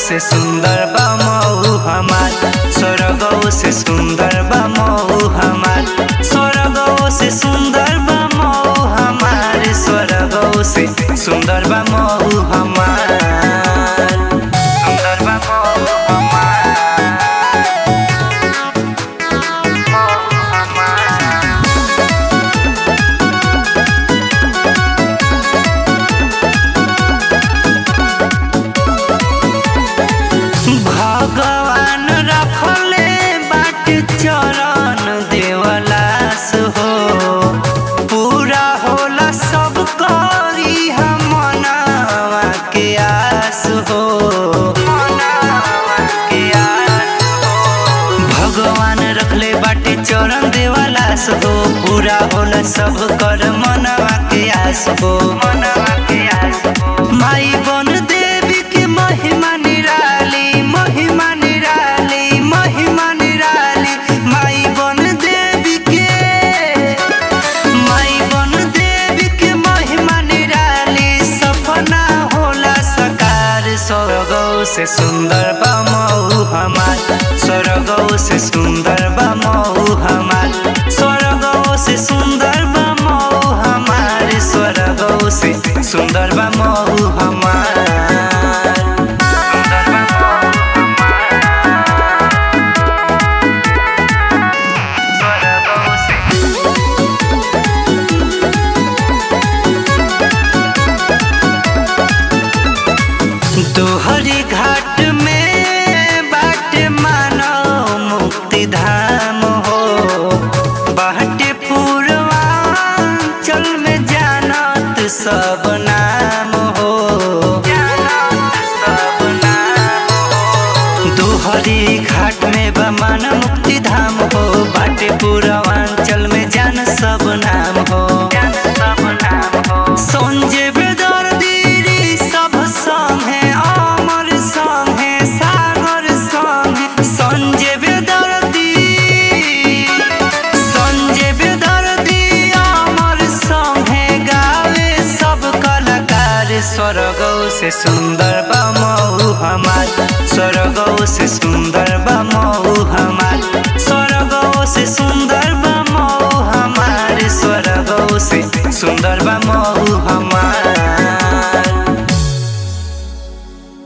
से सुंदर बा मऊ हमार स्वर्गो से सुंदर बा मऊ हमार स्वर्गो से सुंदर बा मऊ हमार स्वर्गो से सुंदर बा मऊ हमार सुंदर बा मऊ हमार मऊ हमार भगवान रखले बाट चरण देवलास हो पूरा होला सब करी हम मनावा के आस हो मनावा के आस हो। भगवान रखले बाटे चरण देवलास हो पूरा होला सब कर मनवा के आस हो मनवा के आस हो माई बन देवी के महिमा निराली महिमा निराली महिमा निराली माई बन देवी के माई बन देवी के महिमा निराली सपना होला सकार स्वर्गो से सुंदर बा मऊ हमार स्वर्गो से सुंदर बा मऊ हमार स्वर्गो से सुंदर बा मऊ हमार स्वर्गो से सुंदर बा मऊ हमार सुंदर बा मऊ हमार स्वर्गो से तोहरी घाट में बाट मानो मुक्ति धाम हो बाटे पूर्वांचल में जानत सब नाम हो जानत सब नाम हो तोहरी घाट में बमन मुक्ति धाम हो बाटे पूर्वांचल में जान सब नाम हो जान सब नाम हो संजय बेदर्दी सब संगे अमर संगे सागर संगे संजय बेदर्दी संजय बेदर्दी अमर संगे गावे सब कलाकार स्वर्गो से सुंदर बा मऊ हमार स्वर्गो से सुंदर बा मऊ हमार स्वर्गो से सुंदर